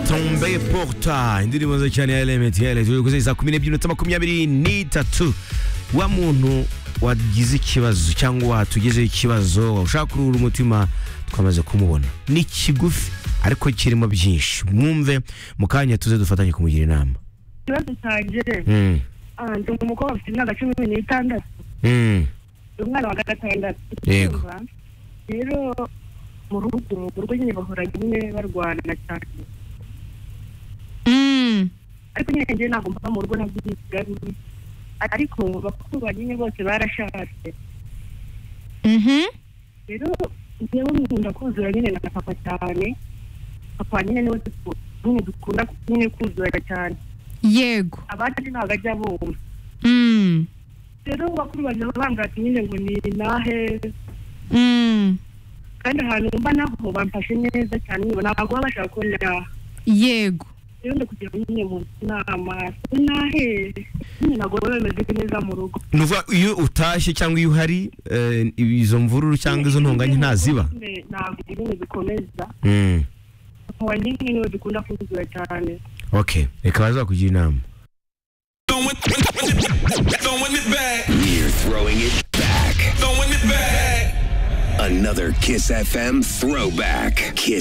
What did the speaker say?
bambaye porta indirimbo nziza cyane ya elementi turi guheza saa kumi n'ebyiri minota makumyabiri n'itatu wa muntu wagize ikibazo cyangwa watugezeho ikibazo ushaka kuruhura umutima twamaze kumubona ni kigufi ariko kirimo byinshi mwumve mu kanya tuze dufatanye kumugira inama ikibazo cyanjye Mm, ah, ndi umukobwa ufite imyaka cumi n'itandatu mm, ndi umwana wa gatandatu Yego. Urumva? rero mu rugo mu rugo nyine bahora nyine barwana cyane Mm. ariko nyine njyewe ntabwo mba mu rugo nabyo bigaruye ariko bakuru ba nyine bose barashatse Mhm. rero njyewe nkunda kuzura nyine na papa cyane papa nyine niwe duku- nyine dukunda nyine kuzura cyane Yego. abandi ntabwo ajya bumva Mm. rero bakuru banjye baba bambwira ati nyine ngo ni nahe Mm. kandi ahantu mba naho bamfashe neza cyane nyine ntabwo baba bashaka ko nyaha Yego. rero ndakugira ngo nyine mu nama se nahe nyine ntabwo baba bameze neza mu rugo ni ukuvuga iyo utashye cyangwa iyo uhari eh, izo mvururu cyangwa izo ntonganya ntaziba ntabwo nyine bikomeza Mm, papa wanjye nyine niwe dukunda kuzura cyane okay reka bazakugira inama Throwing it back. We're throwing it back. Throwing it back. Another Kiss FM throwback. Kiss